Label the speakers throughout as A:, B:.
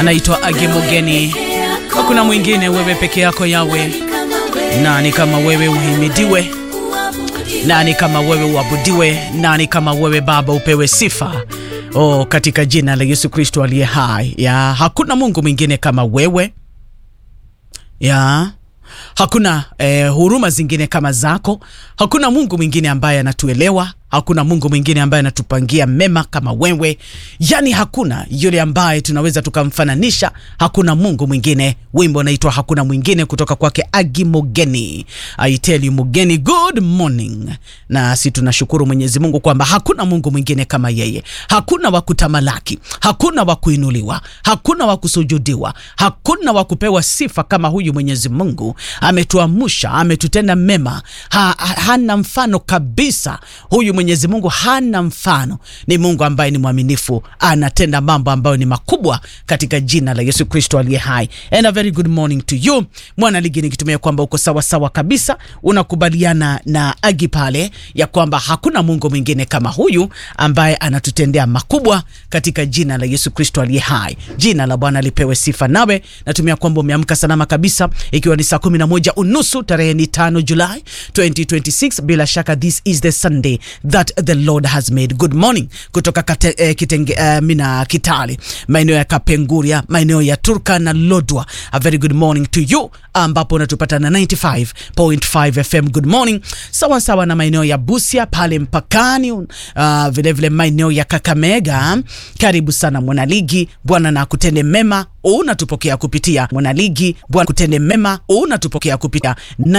A: anaitwa Agimogeni. Hakuna mwingine, wewe peke yako Yawe. Nani kama wewe uhimidiwe? Nani kama wewe uabudiwe? Nani kama wewe Baba upewe sifa? Oh, katika jina la Yesu Kristo aliye hai. Ya, hakuna Mungu mwingine kama wewe. Ya, hakuna eh, huruma zingine kama zako. Hakuna Mungu mwingine ambaye anatuelewa. Hakuna Mungu mwingine ambaye anatupangia mema kama wewe. Yaani hakuna yule ambaye tunaweza tukamfananisha. Hakuna Mungu mwingine. Wimbo unaitwa hakuna mwingine kutoka kwake Agi Mogeni. I tell you Mogeni, good morning. Na si tunashukuru Mwenyezi Mungu kwamba hakuna Mungu mwingine kama yeye. Hakuna wa kutamalaki, hakuna wa kuinuliwa, hakuna wa kusujudiwa, hakuna wa kupewa sifa kama huyu Mwenyezi Mungu. Ametuamusha, ametutenda mema. Ha, ha, hana mfano kabisa. Huyu Mwenyezi Mungu hana mfano. Ni Mungu ambaye ni mwaminifu, anatenda mambo ambayo ni makubwa katika jina la Yesu Kristo aliye hai. And a very good morning to you. Mwana ligi nikitumia kwamba uko sawa sawa kabisa, unakubaliana na Agi pale ya kwamba hakuna Mungu mwingine kama huyu ambaye anatutendea makubwa katika jina la Yesu Kristo aliye hai. Jina la Bwana lipewe sifa. Nawe natumia kwamba umeamka salama kabisa, ikiwa ni saa kumi na moja unusu tarehe ni tano Julai 2026. Bila shaka this is the Sunday that the Lord has made. Good morning kutoka kate, eh, kitenge, eh, mina Kitale, maeneo ya Kapenguria, maeneo ya Turka na Lodwa. A very good morning to you ambapo unatupata na 95.5 FM. Good morning sawa sawa na maeneo ya Busia pale mpakani, uh, vile vile maeneo ya Kakamega. Karibu sana mwanaligi, Bwana na kutende mema unatupokea kupitia mwanaligi. Bwana kutende mema unatupokea kupitia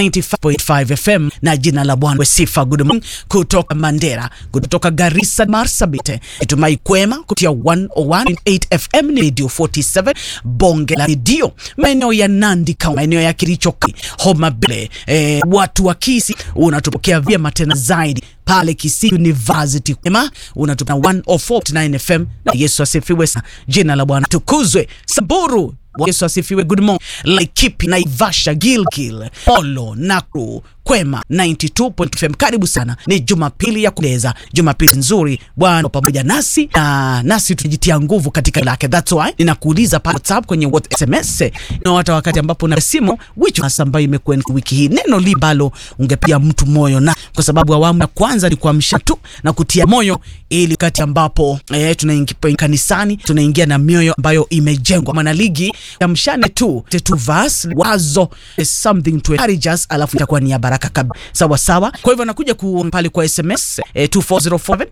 A: 95.5 FM na jina la Bwana sifa. Good morning kutoka Mandera, kutoka Garissa, Marsabit, itumai kwema kupitia 101.8 FM ni Radio 47 bonge la redio, maeneo ya Nandi Kaunti, maeneo ya Kericho, Homa Bay, eh, watu wa Kisii unatupokea vyema tena zaidi pale Kisii University kwema unatupata 104.9 FM na Yesu asifiwe sana. Jina la Bwana tukuzwe. Samburu Yesu asifiwe. Good morning. Laikipia, Naivasha, Gilgil, Molo, Nakuru, Kwema 92.5 FM. Karibu sana, ni Jumapili ya kupendeza, Jumapili nzuri. Bwana pamoja nasi na nasi tunajitia nguvu katika lake. That's why ninakuuliza pale WhatsApp kwenye WhatsApp SMS na hata wakati ambapo na simu which hasa ambayo imekuwa wiki hii, neno libalo ungepiga mtu moyo, na kwa sababu awamu ya kwanza ni kuamsha tu na kutia moyo, ili wakati ambapo eh, tunaingia kanisani tunaingia na mioyo ambayo imejengwa. Mwanaligi amshane tu tu verse wazo is something to encourage us, alafu itakuwa ni baraka kabisa. Sawa sawa. Kwa hivyo nakuja ku pale kwa SMS eh, 24047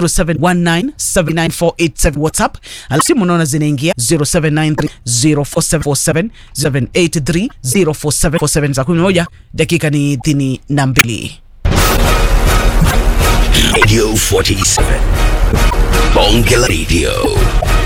A: 0719799487 WhatsApp. Simu unaona zinaingia 0793047747 0783047747 za 11 dakika ni 32.
B: Radio 47 Bonge la Radio